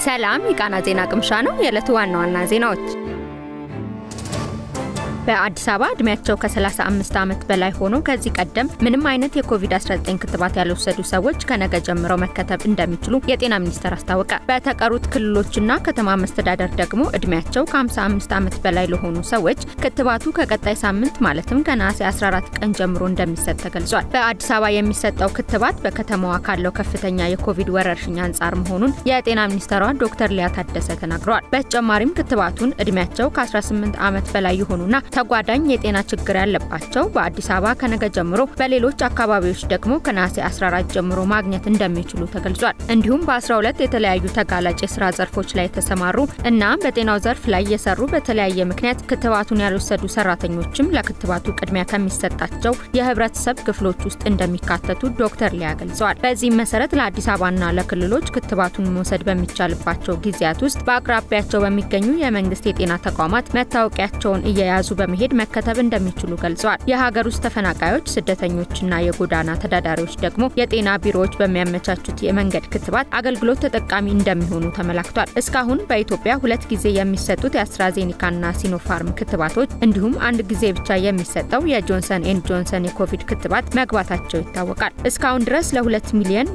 ሰላም የቃና ዜና ቅምሻ ነው። የዕለቱ ዋና ዋና ዜናዎች በአዲስ አበባ እድሜያቸው ከ35 ዓመት በላይ ሆኖ ከዚህ ቀደም ምንም አይነት የኮቪድ-19 ክትባት ያልወሰዱ ሰዎች ከነገ ጀምረው መከተብ እንደሚችሉ የጤና ሚኒስቴር አስታወቀ። በተቀሩት ክልሎችና ከተማ መስተዳደር ደግሞ እድሜያቸው ከ55 ዓመት በላይ ለሆኑ ሰዎች ክትባቱ ከቀጣይ ሳምንት ማለትም ከነሐሴ 14 ቀን ጀምሮ እንደሚሰጥ ተገልጿል። በአዲስ አበባ የሚሰጠው ክትባት በከተማዋ ካለው ከፍተኛ የኮቪድ ወረርሽኝ አንጻር መሆኑን የጤና ሚኒስትሯ ዶክተር ሊያ ታደሰ ተናግረዋል። በተጨማሪም ክትባቱን እድሜያቸው ከ18 ዓመት በላይ የሆኑና ተጓዳኝ የጤና ችግር ያለባቸው በአዲስ አበባ ከነገ ጀምሮ በሌሎች አካባቢዎች ደግሞ ከነሐሴ 14 ጀምሮ ማግኘት እንደሚችሉ ተገልጿል። እንዲሁም በ12 የተለያዩ ተጋላጭ የስራ ዘርፎች ላይ የተሰማሩ እና በጤናው ዘርፍ ላይ የሰሩ በተለያየ ምክንያት ክትባቱን ያልወሰዱ ሰራተኞችም ለክትባቱ ቅድሚያ ከሚሰጣቸው የህብረተሰብ ክፍሎች ውስጥ እንደሚካተቱ ዶክተር ሊያ ገልጸዋል። በዚህም መሰረት ለአዲስ አበባና ለክልሎች ክትባቱን መውሰድ በሚቻልባቸው ጊዜያት ውስጥ በአቅራቢያቸው በሚገኙ የመንግስት የጤና ተቋማት መታወቂያቸውን እየያዙ በመሄድ መከተብ እንደሚችሉ ገልጸዋል። የሀገር ውስጥ ተፈናቃዮች፣ ስደተኞችና የጎዳና ተዳዳሪዎች ደግሞ የጤና ቢሮዎች በሚያመቻቹት የመንገድ ክትባት አገልግሎት ተጠቃሚ እንደሚሆኑ ተመላክቷል። እስካሁን በኢትዮጵያ ሁለት ጊዜ የሚሰጡት የአስትራዜኒካና ሲኖፋርም ክትባቶች እንዲሁም አንድ ጊዜ ብቻ የሚሰጠው የጆንሰን ኤንድ ጆንሰን የኮቪድ ክትባት መግባታቸው ይታወቃል። እስካሁን ድረስ ለ2 ሚሊዮን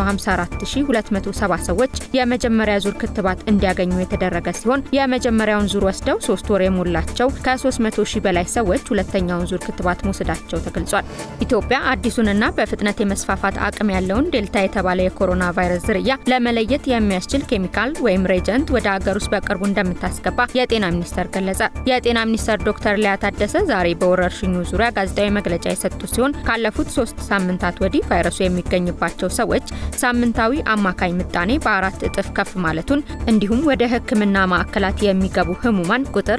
254270 ሰዎች የመጀመሪያ ዙር ክትባት እንዲያገኙ የተደረገ ሲሆን የመጀመሪያውን ዙር ወስደው ሶስት ወር የሞላቸው ከ300 ሺህ በላይ ሰዎች ሁለተኛውን ዙር ክትባት መውሰዳቸው ተገልጿል። ኢትዮጵያ አዲሱንና በፍጥነት የመስፋፋት አቅም ያለውን ዴልታ የተባለ የኮሮና ቫይረስ ዝርያ ለመለየት የሚያስችል ኬሚካል ወይም ሬጀንት ወደ ሀገር ውስጥ በቅርቡ እንደምታስገባ የጤና ሚኒስቴር ገለጸ። የጤና ሚኒስትር ዶክተር ሊያ ታደሰ ዛሬ በወረርሽኙ ዙሪያ ጋዜጣዊ መግለጫ የሰጡ ሲሆን ካለፉት ሶስት ሳምንታት ወዲህ ቫይረሱ የሚገኝባቸው ሰዎች ሳምንታዊ አማካኝ ምጣኔ በአራት እጥፍ ከፍ ማለቱን እንዲሁም ወደ ሕክምና ማዕከላት የሚገቡ ህሙማን ቁጥር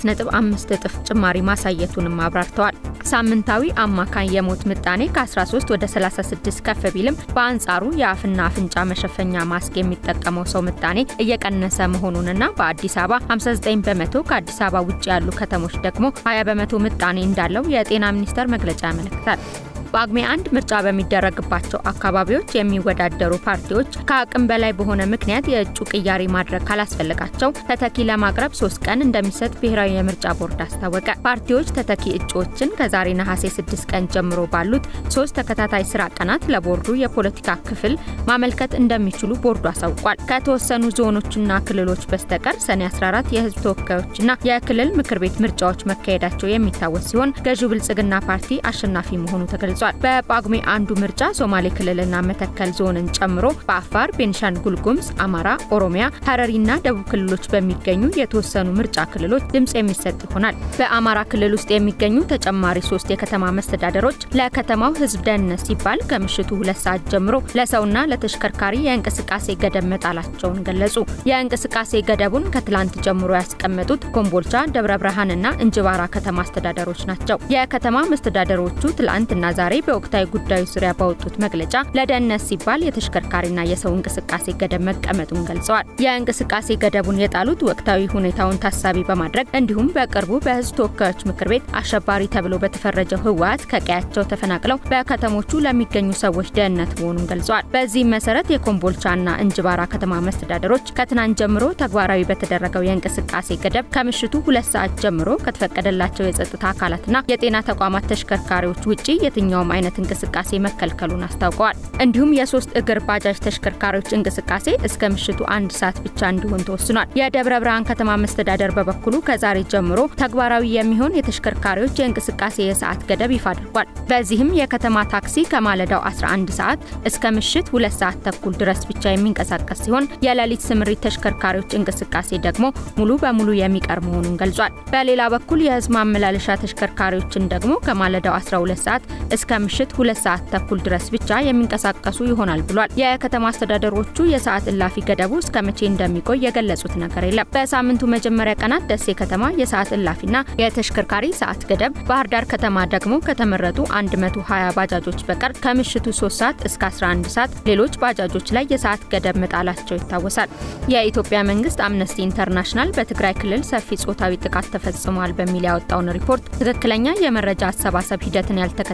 በ2.5 እጥፍ ጭማሪ ማሳየቱንም አብራርተዋል። ሳምንታዊ አማካኝ የሞት ምጣኔ ከ13 ወደ 36 ከፍ ቢልም በአንጻሩ የአፍና አፍንጫ መሸፈኛ ማስክ የሚጠቀመው ሰው ምጣኔ እየቀነሰ መሆኑንና በአዲስ አበባ 59 በመቶ ከአዲስ አበባ ውጭ ያሉ ከተሞች ደግሞ 20 በመቶ ምጣኔ እንዳለው የጤና ሚኒስቴር መግለጫ ያመለክታል። በጳጉሜ አንድ ምርጫ በሚደረግባቸው አካባቢዎች የሚወዳደሩ ፓርቲዎች ከአቅም በላይ በሆነ ምክንያት የእጩ ቅያሪ ማድረግ ካላስፈለጋቸው ተተኪ ለማቅረብ ሶስት ቀን እንደሚሰጥ ብሔራዊ የምርጫ ቦርድ አስታወቀ። ፓርቲዎች ተተኪ እጩዎችን ከዛሬ ነሐሴ 6 ቀን ጀምሮ ባሉት ሶስት ተከታታይ ስራ ቀናት ለቦርዱ የፖለቲካ ክፍል ማመልከት እንደሚችሉ ቦርዱ አሳውቋል። ከተወሰኑ ዞኖችና ክልሎች በስተቀር ሰኔ 14 የህዝብ ተወካዮችና የክልል ምክር ቤት ምርጫዎች መካሄዳቸው የሚታወስ ሲሆን ገዢው ብልጽግና ፓርቲ አሸናፊ መሆኑ ተገልጿል። በጳጉሜ አንዱ ምርጫ ሶማሌ ክልልና መተከል ዞንን ጨምሮ በአፋር፣ ቤንሻንጉል ጉሙዝ፣ አማራ፣ ኦሮሚያ፣ ሀረሪና ደቡብ ክልሎች በሚገኙ የተወሰኑ ምርጫ ክልሎች ድምጽ የሚሰጥ ይሆናል። በአማራ ክልል ውስጥ የሚገኙ ተጨማሪ ሶስት የከተማ መስተዳደሮች ለከተማው ህዝብ ደህንነት ሲባል ከምሽቱ ሁለት ሰዓት ጀምሮ ለሰውና ለተሽከርካሪ የእንቅስቃሴ ገደብ መጣላቸውን ገለጹ። የእንቅስቃሴ ገደቡን ከትላንት ጀምሮ ያስቀመጡት ኮምቦልቻ፣ ደብረ ብርሃንና እንጅባራ ከተማ አስተዳደሮች ናቸው። የከተማ መስተዳደሮቹ ትላንትና ዛሬ በወቅታዊ ጉዳዮች ዙሪያ ባወጡት መግለጫ ለደህንነት ሲባል የተሽከርካሪና የሰው እንቅስቃሴ ገደብ መቀመጡን ገልጸዋል። የእንቅስቃሴ ገደቡን የጣሉት ወቅታዊ ሁኔታውን ታሳቢ በማድረግ እንዲሁም በቅርቡ በህዝብ ተወካዮች ምክር ቤት አሸባሪ ተብሎ በተፈረጀው ህወሓት ከቀያቸው ተፈናቅለው በከተሞቹ ለሚገኙ ሰዎች ደህንነት መሆኑን ገልጸዋል። በዚህም መሰረት የኮምቦልቻና እንጅባራ ከተማ መስተዳደሮች ከትናንት ጀምሮ ተግባራዊ በተደረገው የእንቅስቃሴ ገደብ ከምሽቱ ሁለት ሰዓት ጀምሮ ከተፈቀደላቸው የጸጥታ አካላትና የጤና ተቋማት ተሽከርካሪዎች ውጪ የትኛውም አይነት እንቅስቃሴ መከልከሉን አስታውቀዋል። እንዲሁም የሶስት እግር ባጃጅ ተሽከርካሪዎች እንቅስቃሴ እስከ ምሽቱ አንድ ሰዓት ብቻ እንዲሆን ተወስኗል። የደብረ ብርሃን ከተማ መስተዳደር በበኩሉ ከዛሬ ጀምሮ ተግባራዊ የሚሆን የተሽከርካሪዎች የእንቅስቃሴ የሰዓት ገደብ ይፋ አድርጓል። በዚህም የከተማ ታክሲ ከማለዳው 11 ሰዓት እስከ ምሽት ሁለት ሰዓት ተኩል ድረስ ብቻ የሚንቀሳቀስ ሲሆን የሌሊት ስምሪት ተሽከርካሪዎች እንቅስቃሴ ደግሞ ሙሉ በሙሉ የሚቀር መሆኑን ገልጿል። በሌላ በኩል የህዝብ ማመላለሻ ተሽከርካሪዎችን ደግሞ ከማለዳው 12 ሰዓት እስከ ምሽት ሁለት ሰዓት ተኩል ድረስ ብቻ የሚንቀሳቀሱ ይሆናል ብሏል። የከተማ አስተዳደሮቹ የሰዓት እላፊ ገደቡ እስከ መቼ እንደሚቆይ የገለጹት ነገር የለም። በሳምንቱ መጀመሪያ ቀናት ደሴ ከተማ የሰዓት እላፊና የተሽከርካሪ ሰዓት ገደብ፣ ባህር ዳር ከተማ ደግሞ ከተመረጡ 120 ባጃጆች በቀር ከምሽቱ 3 ሰዓት እስከ 11 ሰዓት ሌሎች ባጃጆች ላይ የሰዓት ገደብ መጣላቸው ይታወሳል። የኢትዮጵያ መንግስት አምነስቲ ኢንተርናሽናል በትግራይ ክልል ሰፊ ጾታዊ ጥቃት ተፈጽሟል በሚል ያወጣውን ሪፖርት ትክክለኛ የመረጃ አሰባሰብ ሂደትን ያልተከተለ በሚል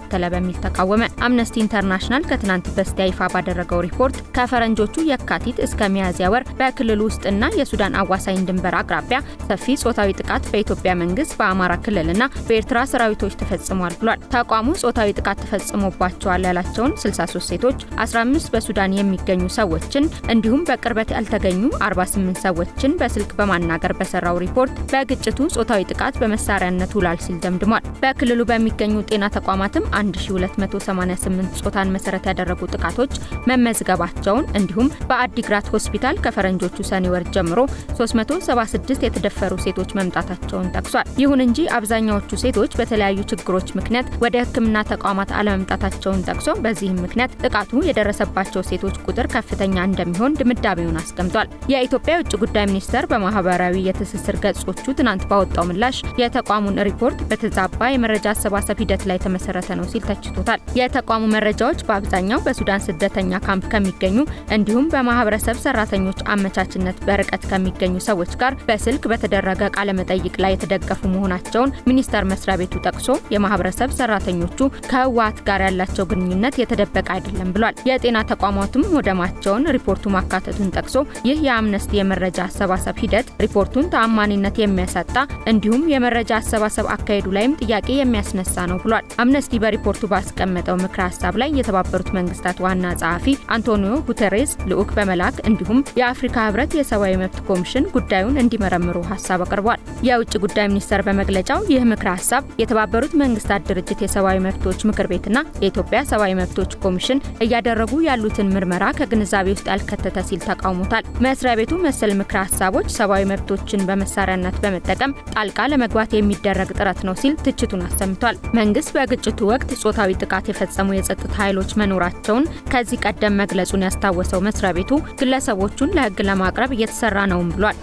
በሚል ተቃወመ። አምነስቲ ኢንተርናሽናል ከትናንት በስቲያ ይፋ ባደረገው ሪፖርት ከፈረንጆቹ የካቲት እስከ ሚያዝያ ወር በክልሉ ውስጥና የሱዳን አዋሳኝ ድንበር አቅራቢያ ሰፊ ጾታዊ ጥቃት በኢትዮጵያ መንግስት፣ በአማራ ክልልና በኤርትራ ሰራዊቶች ተፈጽሟል ብሏል። ተቋሙ ጾታዊ ጥቃት ተፈጽሞባቸዋል ያላቸውን 63 ሴቶች፣ 15 በሱዳን የሚገኙ ሰዎችን እንዲሁም በቅርበት ያልተገኙ 48 ሰዎችን በስልክ በማናገር በሰራው ሪፖርት በግጭቱ ጾታዊ ጥቃት በመሳሪያነት ውሏል ሲል ደምድሟል። በክልሉ በሚገኙ ጤና ተቋማትም 1288 ጾታን መሰረት ያደረጉ ጥቃቶች መመዝገባቸውን እንዲሁም በአዲግራት ሆስፒታል ከፈረንጆቹ ሰኔ ወር ጀምሮ 376 የተደፈሩ ሴቶች መምጣታቸውን ጠቅሷል። ይሁን እንጂ አብዛኛዎቹ ሴቶች በተለያዩ ችግሮች ምክንያት ወደ ሕክምና ተቋማት አለመምጣታቸውን ጠቅሶ በዚህም ምክንያት ጥቃቱ የደረሰባቸው ሴቶች ቁጥር ከፍተኛ እንደሚሆን ድምዳሜውን አስቀምጧል። የኢትዮጵያ የውጭ ጉዳይ ሚኒስቴር በማህበራዊ የትስስር ገጾቹ ትናንት ባወጣው ምላሽ የተቋሙን ሪፖርት በተዛባ የመረጃ አሰባሰብ ሂደት ላይ የተመሰረተ ነው ሲል ተችቶታል። የተቋሙ መረጃዎች በአብዛኛው በሱዳን ስደተኛ ካምፕ ከሚገኙ እንዲሁም በማህበረሰብ ሰራተኞች አመቻችነት በርቀት ከሚገኙ ሰዎች ጋር በስልክ በተደረገ ቃለመጠይቅ ላይ የተደገፉ መሆናቸውን ሚኒስቴር መስሪያ ቤቱ ጠቅሶ የማህበረሰብ ሰራተኞቹ ከህወሓት ጋር ያላቸው ግንኙነት የተደበቀ አይደለም ብሏል። የጤና ተቋማቱም ወደማቸውን ሪፖርቱ ማካተቱን ጠቅሶ ይህ የአምነስቲ የመረጃ አሰባሰብ ሂደት ሪፖርቱን ተአማኒነት የሚያሳጣ እንዲሁም የመረጃ አሰባሰብ አካሄዱ ላይም ጥያቄ የሚያስነሳ ነው ብሏል። አምነስቲ በሪፖርቱ ባስቀመጠው ምክረ ሀሳብ ላይ የተባበሩት መንግስታት ዋና ጸሐፊ አንቶኒዮ ጉተሬስ ልዑክ በመላክ እንዲሁም የአፍሪካ ህብረት የሰብአዊ መብት ኮሚሽን ጉዳዩን እንዲመረምሩ ሀሳብ አቅርቧል። የውጭ ጉዳይ ሚኒስቴር በመግለጫው ይህ ምክረ ሀሳብ የተባበሩት መንግስታት ድርጅት የሰብአዊ መብቶች ምክር ቤትና የኢትዮጵያ ሰብአዊ መብቶች ኮሚሽን እያደረጉ ያሉትን ምርመራ ከግንዛቤ ውስጥ ያልከተተ ሲል ተቃውሞታል። መስሪያ ቤቱ መሰል ምክረ ሀሳቦች ሰብአዊ መብቶችን በመሳሪያነት በመጠቀም ጣልቃ ለመግባት የሚደረግ ጥረት ነው ሲል ትችቱን አሰምቷል። መንግስት በግጭቱ ወቅት ጾታዊ ጥቃት የፈጸሙ የጸጥታ ኃይሎች መኖራቸውን ከዚህ ቀደም መግለጹን ያስታወሰው መስሪያ ቤቱ ግለሰቦቹን ለህግ ለማቅረብ እየተሰራ ነውም ብሏል።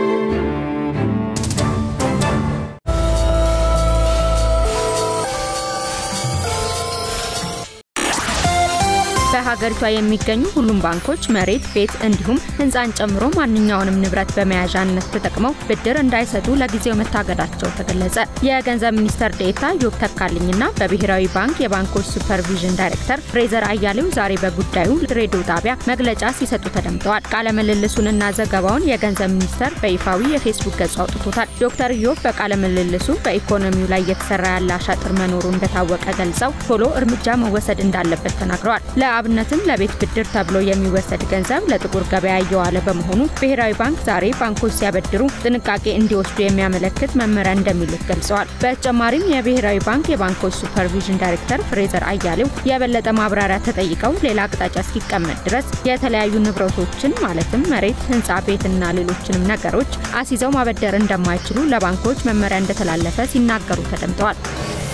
በሀገሪቷ የሚገኙ ሁሉም ባንኮች መሬት፣ ቤት እንዲሁም ህንፃን ጨምሮ ማንኛውንም ንብረት በመያዣነት ተጠቅመው ብድር እንዳይሰጡ ለጊዜው መታገዳቸው ተገለጸ። የገንዘብ ሚኒስተር ዴኤታ ዮብ ተካልኝና በብሔራዊ ባንክ የባንኮች ሱፐርቪዥን ዳይሬክተር ፍሬዘር አያሌው ዛሬ በጉዳዩ ሬዲዮ ጣቢያ መግለጫ ሲሰጡ ተደምጠዋል። ቃለ ምልልሱንና ዘገባውን የገንዘብ ሚኒስተር በይፋዊ የፌስቡክ ገጹ አውጥቶታል። ዶክተር ዮብ በቃለ ምልልሱ በኢኮኖሚው ላይ እየተሰራ ያለ አሻጥር መኖሩ እንደታወቀ ገልጸው ቶሎ እርምጃ መወሰድ እንዳለበት ተናግረዋል። ለአብነትም ለቤት ብድር ተብሎ የሚወሰድ ገንዘብ ለጥቁር ገበያ እየዋለ በመሆኑ ብሔራዊ ባንክ ዛሬ ባንኮች ሲያበድሩ ጥንቃቄ እንዲወስዱ የሚያመለክት መመሪያ እንደሚሉት ገልጸዋል። በተጨማሪም የብሔራዊ ባንክ የባንኮች ሱፐርቪዥን ዳይሬክተር ፍሬዘር አያሌው የበለጠ ማብራሪያ ተጠይቀው ሌላ አቅጣጫ እስኪቀመጥ ድረስ የተለያዩ ንብረቶችን ማለትም መሬት፣ ህንፃ፣ ቤትና ሌሎችንም ነገሮች አስይዘው ማበደር እንደማይችሉ ለባንኮች መመሪያ እንደተላለፈ ሲናገሩ ተደምጠዋል።